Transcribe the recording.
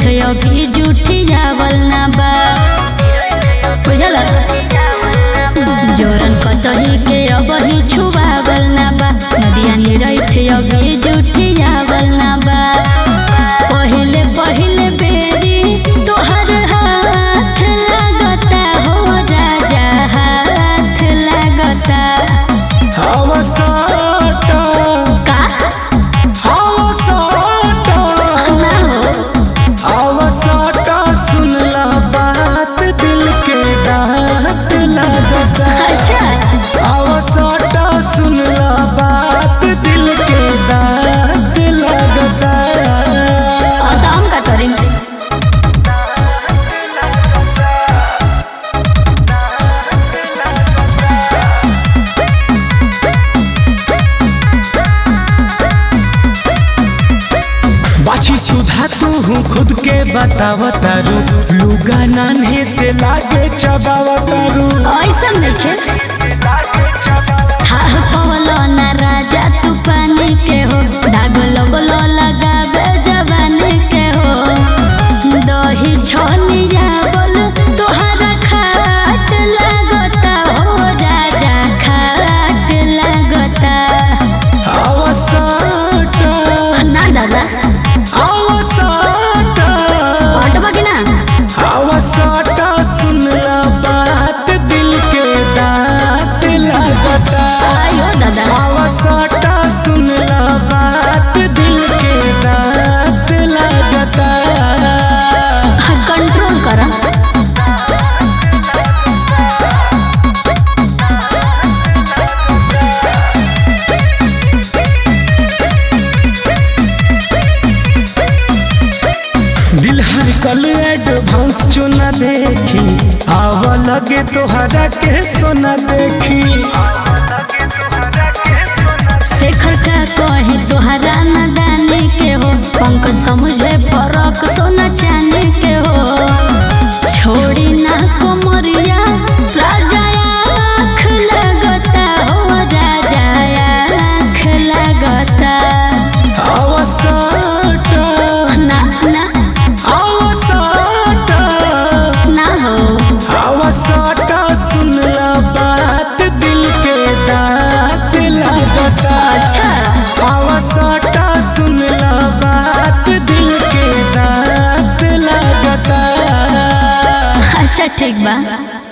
अभी जूठी जावल ना बा बुझल जोरन कतही के अबही छुआवल ना बा नदिया निरैठ अभी जूठी जावल ना बा पहिले पहिले बेरी तोहर हाथ लागता हो राजा हाथ लागता हवसाटा का हवसाटा ना हो हवसाटा सुनला बात दिल के दांत लगता अच्छा हवसाटा सुनला बात दिल के दांत लगता और तो हम का करें बाछी सुधा तू खुद के बतावतारू लुगा नान्हे से लागे चबावतारू ऐसा नहीं थाह पवलो ना राजा तू पानी के हो दाग लगलो लगावे जवानी के हो दही छोलिया बोल तोहरा खाट लागता हो राजा खाट लागता हवसाटा ना दादा हवसाटा पटवा की ना हवसाटा सुनला बात दिल के दांत लगता आयो दादा हवसाटा सुनला बात दिल के दांत लगता कंट्रोल करा दिल हर कल एडवांस चुना देखी आव लगे तोहरा के सोना देखी शेखर का कहे तोहरा नदानी के हो पंकज समझे फरक सोना चांदी के हो छोड़ी ना कोमरिया राजा आँख लगता हो राजा आँख लगता अवसाटा ना ना अवसाटा ना हो अवसाटा सुनला बात दिल के दांत लगता अच्छा अवसाटा सुनला बात दिल के दांत लगता अच्छा ठीक बा